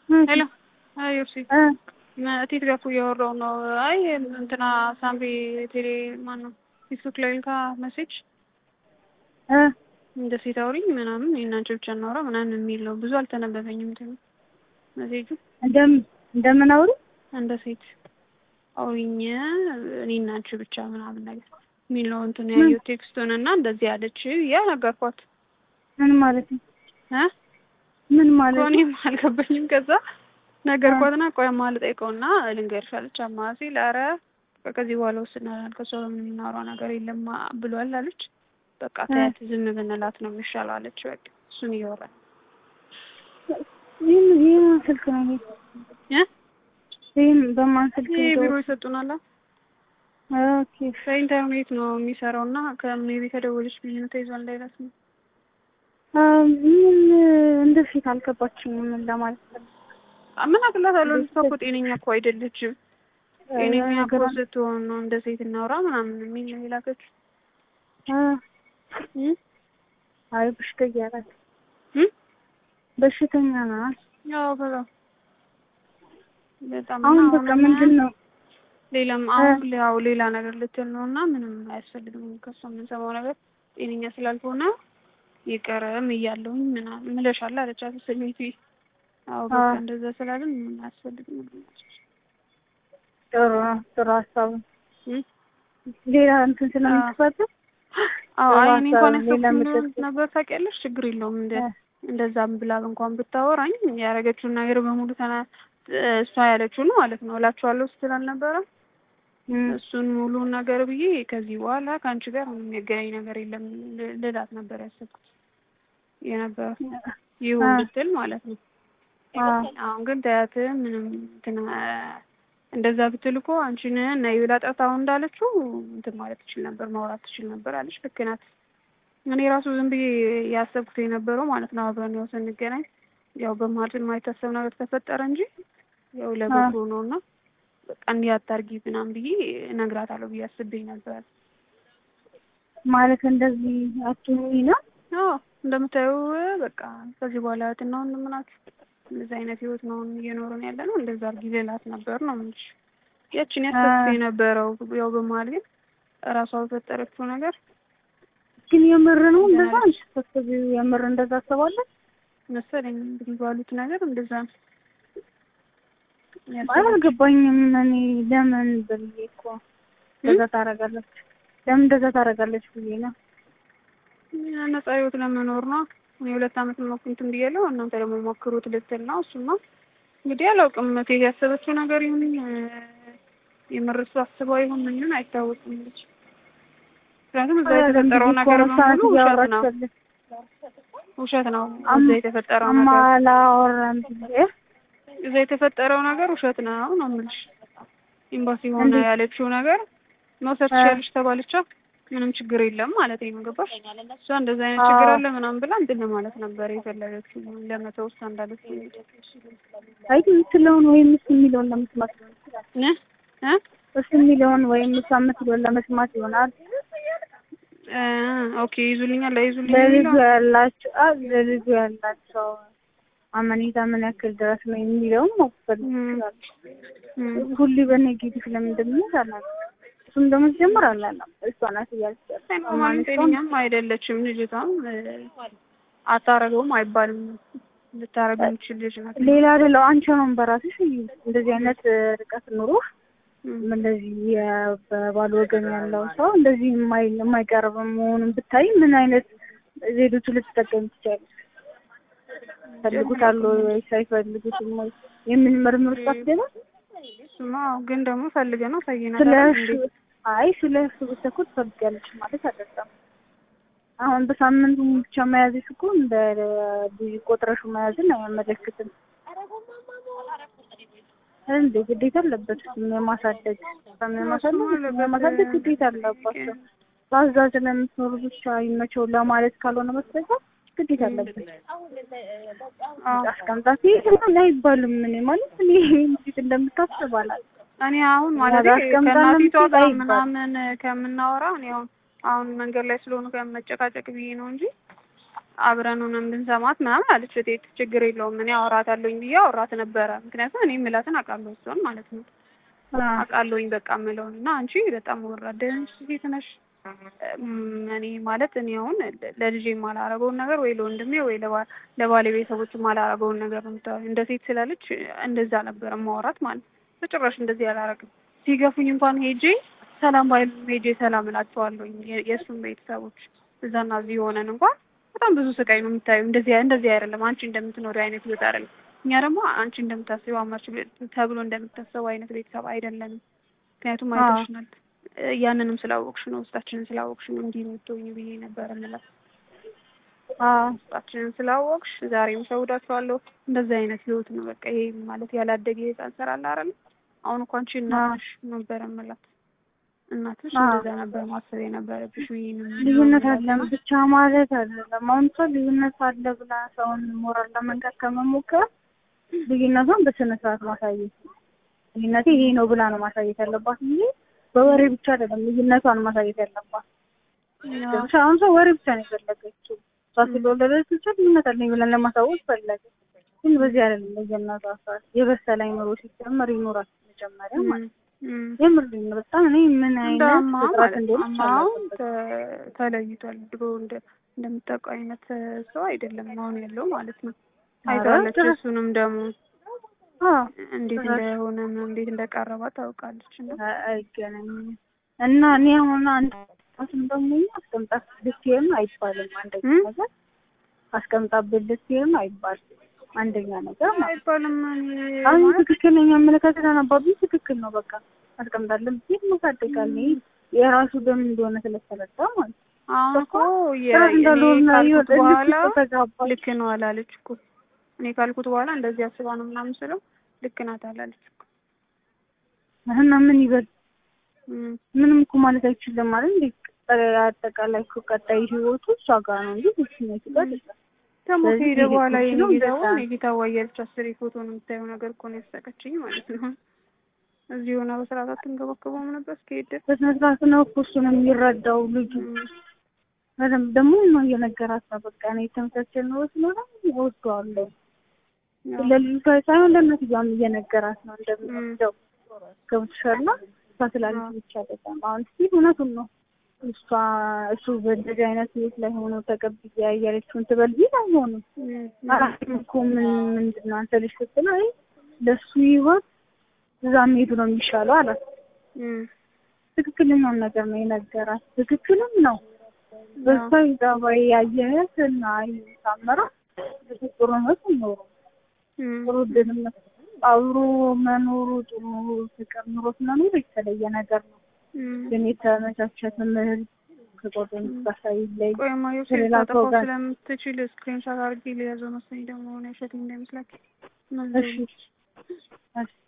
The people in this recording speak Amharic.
ሄሎ አይ ዮርሲ እቴት ጋር እኮ እያወራሁ ነው። አይ እንትና ሳምሪ ቴሌ ማን ነው ፌስቡክ ላይ ልካ መሴጅ እንደ ሴት አውሪኝ ምናምን የእናንቺ ብቻ እናውራ ምናምን የሚል ነው። ብዙ አልተነበበኝም እንትን መሴጁ እንደምን አውሪ እንደ ሴት አውሪኝ እኔ እናንቺ ብቻ ምናምን ነገር የሚል ነው እንትን ያየው ቴክስቱን እና እንደዚህ ያለች ያ ነገርኳት። ምን ማለት ነው? እ ምን ማለት ነው? እኔም አልገባኝም። ከዛ ነገርኳትና ቆይ ማልጠይቀውና ልንገርሽ አለች። አማ ሲል ኧረ ከዚህ በኋላ ወስነናል ከሷ የምናወራው ነገር የለም ብሏል አለች። በቃ ተያት ዝም ብንላት ነው የሚሻለው አለች። በቃ እሱን እያወራን ይህን ይህን ስልክ ነው ይሄ እ ይህን በማን ስልክ ይሄ ነው? ቢሮ ይሰጡናል። ኦኬ በኢንተርኔት ነው የሚሰራው እና ከሜቢ ከደወለች ብዬ ነው ተይዟል እንዳይላት ነው። አ፣ ምን እንደ ሴት አልገባችኝም ምን ለማለት ነው? ምን አቅላታለሁ? ልጅቷ እኮ ጤነኛ እኮ አይደለችም። ጤነኛ እኮ ነገር አለ። ስትሆን ነው እንደ ሴት እናውራ ምናምን የሚል ነው የላከችው። አ፣ እ አይ በሽተኛ ናት፣ እ በሽተኛ ናት። ያው በጣም በጣም አሁን እና በቃ አሁንማ ምንድን ነው ሌላም አሁን ያው ሌላ ነገር ልትል ነው እና ምንም አያስፈልግም ከሷ የምንሰማው ነገር ጤነኛ ስላልሆነ ይቀርም እያለሁኝ ምናምን ምለሻል አለቻት። ስሜቱ አዎ በቃ አዎ። እንደዛ ስላለን ምንም አያስፈልግም ጥሩ ነው፣ ጥሩ ሀሳብ ነው። እ ሌላ እንትን ስለምትፈጥር አዎ አይ እኔ እንኳን ሌላ ያሰብኩት ምትል- ነበር ታውቂያለሽ፣ ችግር የለውም እንደ እ። እንደዛም ብላ እንኳን ብታወራኝ ያደረገችውን ነገር በሙሉ ተና እሷ ያለችውን ማለት ነው እላችኋለሁ ስትል አልነበረ እም፣ እሱን ሙሉ ነገር ብዬ ከዚህ በኋላ ከአንቺ ጋር ምንም የሚያገናኝ ነገር የለም ል- ልላት ነበር ያሰብኩት የነበረ ይሁን አ። ብትል ማለት ነው። አ፣ አሁን ግን ተያት ምንም እንትን አ፣ እንደዛ ብትል እኮ አንቺን ነይ ብላ ጠርታው እንዳለችው እንትን ማለት ትችል ነበር ማውራት ትችል ነበር አለች። ልክ ናት። እኔ ራሱ ዝም ብዬ ያሰብኩት የነበረው ማለት ነው አብረን ያው ስንገናኝ ያው በመሀል የማይታሰብ ነገር ተፈጠረ እንጂ ያው ለበጎ ነው እና በቃ እንዲህ አታርጊ ምናምን ብዬ እነግራታለሁ ብዬ አስቤ ነበር። ማለት እንደዚህ አትሁኚ ነው። አዎ እንደምታየው በቃ ከዚህ በኋላ እህትና ወንድም ናችሁ። እንደዚህ አይነት ህይወት ነው እየኖርን ያለ ነው። እንደዛ አድርጊ ልላት ነበር ነው የምልሽ። ያችን ያሰብኩት የነበረው ያው በመሀል ግን እራሷ በፈጠረችው ነገር ግን የምር ነው እንደዛ አንቺ ስትሰብዪው የምር እንደዛ አስባለች? መሰለኝ እንግዲህ ባሉት ነገር እንደዛ ነው አልገባኝም። እኔ ለምን ብዬ እኮ እንደዛ ታደርጋለች፣ ለምን እንደዛ ታደርጋለች ብዬ ነው። ያ ነፃ ህይወት ለመኖር ነው። እኔ ሁለት አመት ሞክሩ እንትን ብያለሁ። እናንተ ደግሞ ሞክሩት ልትል ነው። እሱማ እንግዲህ አላውቅም። እቴ ያሰበችው ነገር ይሁን እ፣ የምር እሱ አስበው ይሁን ምን ይሁን አይታወቅም። ልጅ ምክንያቱም እዛ የተፈጠረው ነገር በሙሉ ውሸት ነው፣ ውሸት ነው። እዛ የተፈጠረው ነገር አማላወራም ብዬ እዛ የተፈጠረው ነገር ውሸት ነው ነው የምልሽ። ኤምባሲ ሆነ ያለችው ነገር መውሰድ ትችያለሽ ተባለቻ ምንም ችግር የለም ማለት ነው። ገባሽ? እሷ እንደዛ አይነት ችግር አለ ምናምን ብላ እንትን ለማለት ነበር የፈለገችው ለመተው እሷ እንዳለች አይ የምትለውን ወይም እሱ የሚለውን ለመስማት ነው። እ እ እሱ የሚለውን ወይም እሷ የምትለውን ለመስማት ይሆናል። እ ኦኬ ይዙልኛል ለይዙልኝ ለልጁ የሚለው ያላቸው አ ለልጁ ያላቸው አመኔታ ምን ያክል ድረስ ነው የሚለውን መውሰድ ይችላል። እም፣ ሁሉ በኔጌቲቭ ለምንድን ነው አላውቅም። እሱም ደግሞ ሲጀምር አላለም እሷ ናት እያለች ያለው። ኖርማሊ ጤነኛም አይደለችም ልጅቷም እ፣ አታረገውም አይባልም ልታረግ የምችል ልጅ ናት። ሌላ አይደለው አንቺ አሁን በራስሽ እንደዚህ አይነት ርቀት ኑሮ እም፣ እንደዚህ የ- በባል ወገን ያለው ሰው እንደዚህ የማይ የማይቀርብ መሆኑን ብታይ ምን አይነት ዜዶቹ ልትጠቀም ትችላለች? ፈልጉታል ወይስ አይፈልጉትም ወይ የምን ምርምር ውስጥ አትገባ? እሱማ ግን ደግሞ ፈልገ ነው ስለ ሳይናገር እሱ አይ ስለ እሱ ብትኩ ትፈልጊያለሽ ማለት አይደለም። አሁን በሳምንቱ ብቻ መያዝሽ እኮ እንደ ብዙ ቆጥረሹ መያዝን አያመለክትም። እንዴ ግዴታ አለበት የማሳደግ የማሳደግ የማሳደግ ግዴታ አለባቸው። በአዛዥ ለምትኖሩ ብቻ ይመቸው ለማለት ካልሆነ በስተቀር ግዴታ አለበት። አስቀምጣት ይሄን አይባልም። እኔ ማለት እኔ እንዴት እንደምታስብ አላውቅም። እኔ አሁን ማለት አስቀምጣ ከእናቲቷ ለምትሄድ ጋር አይባልም። ምናምን ከምናወራ እኔ አሁን አሁን መንገድ ላይ ስለሆኑ ከመጨቃጨቅ ብዬ ነው እንጂ አብረን ሆነን ብንሰማት ምናምን አለች እቴት። ችግር የለውም እኔ አወራታለሁኝ ብዬ አወራት ነበረ። ምክንያቱም እኔ የምላትን አውቃለሁ እሷን ማለት ነው አውቃለሁኝ በቃ የምለውን እና አንቺ በጣም ወራዳ ነሽ ሴት ነሽ። እኔ ማለት እኔ አሁን ለልጄ የማላረገውን ነገር ወይ ለወንድሜ ወይ ለባሌ ቤተሰቦች የማላረገውን ነገር ነው የምታወሪው። እንደ ሴት ስላለች እንደዛ ነበረ ማውራት ማለት ነው። በጭራሽ እንደዚህ አላረግም። ሲገፉኝ እንኳን ሄጄ ሰላም ባይሉ ሄጄ ሰላም እላቸዋለሁኝ የእሱን ቤተሰቦች እዛና እዚህ ሆነን እንኳን በጣም ብዙ ስቃይ ነው የምታዩ። እንደዚህ እንደዚህ አይደለም አንቺ እንደምትኖሪው አይነት ህይወት አይደለም። እኛ ደግሞ አንቺ እንደምታስቢው አማች ተብሎ እንደምታሰቡ አይነት ቤተሰብ አይደለንም። ምክንያቱም አይተሽናል። ያንንም ስላወቅሽ ነው ውስጣችንን ስላወቅሽ ነው እንዲህ የምትሆኝ ብዬ ነበር እንላት። ውስጣችንን ስላወቅሽ ዛሬም ሰውዳችኋለሁ። እንደዚህ አይነት ህይወት ነው በቃ ይሄ ማለት ያላደገ የህፃን ስራ አለ አይደል? አሁን እኮ አንቺ እናትሽ ነበር የምላት እናትሽ እንደዛ ነበር ማሰብ የነበረብሽ። ይሄንን ልዩነት አለን ብቻ ማለት አይደለም። አሁን ሰው ልዩነት አለ ብላ ሰውን ሞራል ለመንቀር ከመሞከር ልዩነቷን በስነ ስርዓት ማሳየት ልዩነቴ ይሄ ነው ብላ ነው ማሳየት ያለባት እንጂ በወሬ ብቻ አይደለም ልዩነቷን ማሳየት ያለባት። አሁን ሰው ወሬ ብቻ ነው የፈለገችው። እሷ ስለወለደች ብቻ ልዩነት አለኝ ብለን ለማሳወቅ ፈለገ። ግን በዚህ አይደለም ልዩነቷ። የበሰለ አይምሮ ሲጀመር ይኖራል መጀመሪያ ማለት የምር ነው። በጣም እኔ ምን አይነት ፍጥረት እንደሆነ ተለይቷል። ድሮ እንደምታውቀው አይነት ሰው አይደለም አሁን ያለው ማለት ነው። አይተዋለች። እሱንም ደግሞ እንዴት እንደሆነ እንዴት እንደቀረባት ታውቃለች። አይገናኝም እና እኔ አሁን አንድ ራስን ደግሞ አስቀምጣት ልትሄድ ነው አይባልም። አንደኛ ነገር አስቀምጣበት ልትሄድ ነው አይባልም። አንደኛ ነገር አይባልም። አሁን ትክክለኛ አመለካከት አናባቢ ትክክል ነው። በቃ አስቀምጣለን ብዬ መሳደቃል የራሱ ደም እንደሆነ ስለተረዳ ማለት ነው። አሁን እኮ ካልኩት በኋላ ልክ ነው አላለች እኮ እኔ ካልኩት በኋላ እንደዚህ አስባ ነው ምናምን ስለው ልክ ናት አላለች እኮ እና ምን ይበል ምንም እኮ ማለት አይችልም ማለት እንዴ አጠቃላይ እኮ ቀጣይ ህይወቱ እሷ ጋር ነው እንጂ ስሜቱ ጋር ደግሞ ከሄደ በኋላ የኔ ጌታውን የጌታ ዋያለች አስር ፎቶ ነው የምታየው ነገር እኮ ነው ያሳቀችኝ ማለት ነው። እዚህ ሆና በስርዓት አትንከባከበውም ነበር እስከሄደ በስነ ስርዓት ነው እኮ እሱ ነው የሚረዳው ልጁ በደምብ ደግሞ ነው እየነገራት ነው። በቃ እኔ የተመቻቸል ነው ስለሆነ እወደዋለሁ ለልጅቷ ሳይሆን ለእናትየዋም እየነገራት ነው እንደምወደው ገብቶሻል። እሷ ስላለች ብቻ አይደለም አሁን እስኪ እውነቱን ነው እሷ እሱ በእንደዚህ አይነት ህይወት ላይ ሆኖ ተቀብዬ ያየለችውን ትበል ቢል አይሆንም። አላውቅም እኮ ምን ምንድን ነው አንተ ልጅ ስትለው አይ ለእሱ ህይወት እዛ መሄዱ ነው የሚሻለው አላት። ትክክለኛውን ነገር ነው የነገራት። ትክክልም ነው። በሷ ጸባይ ያየህት እና ሳመራ ጥሩ ነው ኖሮ ጥሩ ድልነት አብሮ መኖሩ ጥሩ ፍቅር ኑሮት መኖሩ የተለየ ነገር ነው። ግን የተመቻቸ ትምህርት ከጓደኞች ጋር ሳይለይ ቆይማ ዮሴፍ ታጠፋው ስለምትችል ስክሪንሻት አድርጌ ሊያዘው መሰለኝ ደግሞ ሆነ ሸት እንዳይመስላችሁ እሺ